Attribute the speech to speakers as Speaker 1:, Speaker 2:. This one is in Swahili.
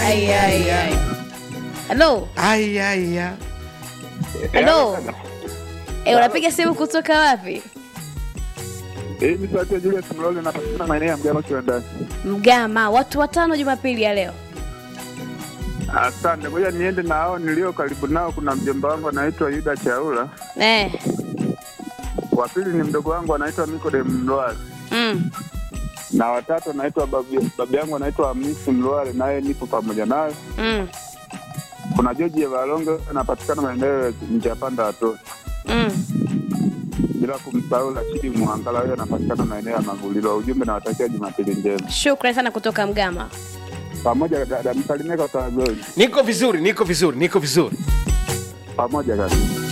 Speaker 1: Ai, ai, ai. Halo,
Speaker 2: Ai, ai, ai.
Speaker 1: halo. Eh, unapiga simu kutoka wapi?
Speaker 3: Hii ni sauti ya Julius Mlole napatikana maeneo ya Mgama Kiwandani.
Speaker 1: Mgama, watu watano Jumapili ya leo.
Speaker 3: Asante, ngoja niende na hao nilio karibu nao. Kuna mjomba wangu anaitwa Yuda Chaula,
Speaker 1: Eh.
Speaker 3: wa pili ni mdogo wangu anaitwa Nikodem Mlwale,
Speaker 1: Mm.
Speaker 3: na watatu anaitwa babu babu yangu anaitwa Hamisi Mlwale, naye nipo pamoja naye.
Speaker 1: Mm.
Speaker 3: Kuna Joji Valongo anapatikana maeneo ya njia panda watoto,
Speaker 1: Mm.
Speaker 3: bila kumsahau Rashidi Mwangala, huyo anapatikana maeneo ya Magulilo. Ujumbe nawatakia Jumapili njema
Speaker 1: Shukrani sana kutoka Mgama.
Speaker 3: pamoja. Dada msalimie kwa Tazoni
Speaker 2: Niko vizuri, niko vizuri, niko vizuri.
Speaker 3: pamoja kaka.